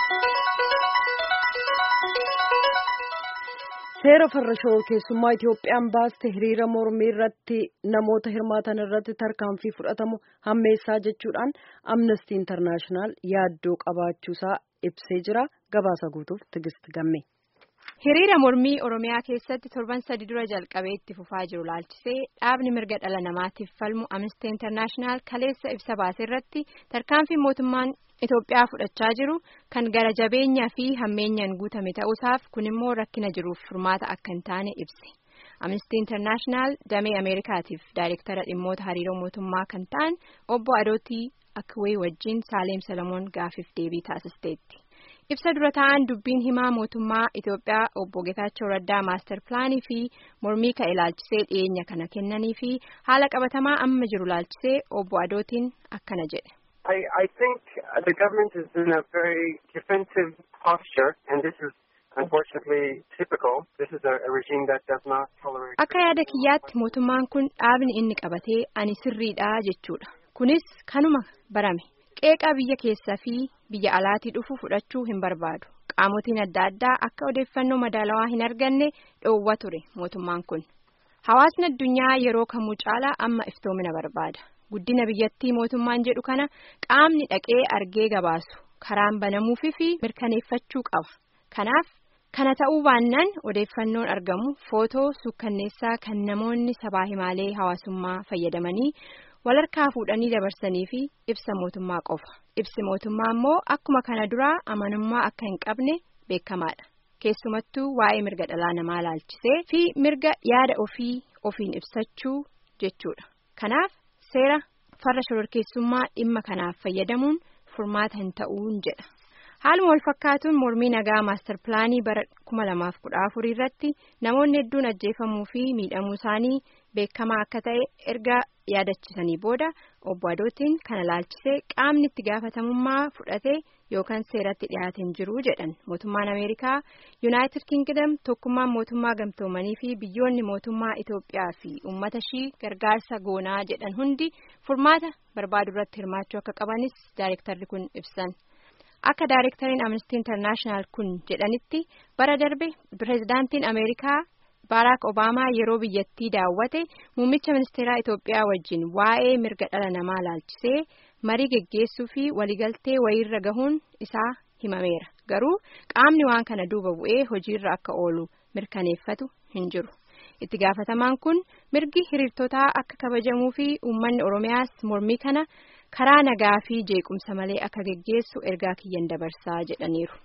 Seera farra shororkeessummaa Itoophiyaan baaste hiriira mormii irratti namoota hirmaatan irratti tarkaanfii fudhatamu hammeessaa jechuudhaan Amnesty International yaaddoo qabaachuusaa ibsee jira. Gabaasa guutuuf Tigist Gamme. Hiriira mormii Oromiyaa keessatti torban sadi dura jalqabee itti fufaa jiru laalchisee dhaabni mirga dhala namaatiif falmu Amnesty International kaleessa ibsa baase irratti tarkaanfii mootummaan Itoophiyaa fudhachaa jiru kan gara jabeenyaa fi hammeenyaan guutame ta'uusaaf kun immoo rakkina jiruuf furmaata akka hin taane ibse. Amnesty International damee Ameerikaatiif daayirektara dhimmoota hariiroo mootummaa kan ta'an obbo Adootii Akwee wajjin Saaleem Salamoon gaafiif deebii taasisteetti. Ibsa dura ta'an dubbiin himaa mootummaa Itoophiyaa obbo Getaachoo Raddaa maaster pilaanii fi mormii ka'e laalchisee dhiyeenya kana kennanii fi haala qabatamaa amma jiru laalchisee obbo Adootiin akkana jedhe. I, I think the government is in a very defensive posture, and this is unfortunately typical. This is a, a regime that does not tolerate. Akka yaada kiyyaatti mootummaan kun dhaabni inni qabatee ani sirriidha jechuudha. Kunis kanuma barame. Qeeqaa biyya keessaa fi biyya alaatii dhufu fudhachuu hin barbaadu. Qaamotiin adda addaa akka odeeffannoo madaalawaa hin arganne dhoowwa ture mootummaan kun. Hawaasni addunyaa yeroo kamuu caalaa amma iftoomina barbaada. Guddina biyyattii mootummaan jedhu kana qaamni dhaqee argee gabaasu karaan banamuufi fi mirkaneeffachuu qaba. Kanaaf kana ta'uu baannaan odeeffannoon argamu footoo suukkanneessaa kan namoonni sabaa himaalee hawaasummaa fayyadamanii walharkaa fuudhanii dabarsanii fi ibsa mootummaa qofa. Ibsi mootummaa immoo akkuma kana duraa amanamummaa akka hin qabne beekamaadha. Keessumattuu waa'ee mirga dhalaa namaa laalchisee fi mirga yaada ofii ofiin ibsachuu jechuudha. Kanaaf. Seera farra shororkeessummaa dhimma kanaaf fayyadamuun furmaata hin ta'uun jedha. Haaluma wal fakkaatuun mormii nagaa maastar pilaanii bara kuma lamaaf kudha afurii irratti namoonni hedduun ajjeefamuu fi miidhamuu isaanii beekamaa akka ta'e erga yaadachisanii booda obbo Adootiin kana laalchisee qaamni itti gaafatamummaa fudhatee yookaan seeratti dhiyaate hin jiru jedhan mootummaan Ameerikaa Yuunaayitid Kingdom tokkummaan mootummaa gamtoomanii fi biyyoonni mootummaa Itoophiyaa fi uummata ishii gargaarsa goonaa jedhan hundi furmaata barbaadu irratti hirmaachuu akka qabanis daayirektarri kun ibsan. Akka daayirektariin Amnesty International kun jedhanitti bara darbe pireezidaantiin Ameerikaa Baaraak Obaamaa yeroo biyyattii daawwate muummicha ministeeraa Itoophiyaa wajjin waa'ee mirga dhala namaa laalchisee marii geggeessuu fi waliigaltee wayiirra gahuun isaa himameera. Garuu qaamni waan kana duuba bu'ee hojiirra akka oolu mirkaneeffatu hin jiru. Itti gaafatamaan kun mirgi hiriirtotaa akka kabajamuu fi uummanni Oromiyaas mormii kana karaa nagaa fi jeequmsa malee akka geggeessu ergaa kiyyan dabarsaa jedhaniiru.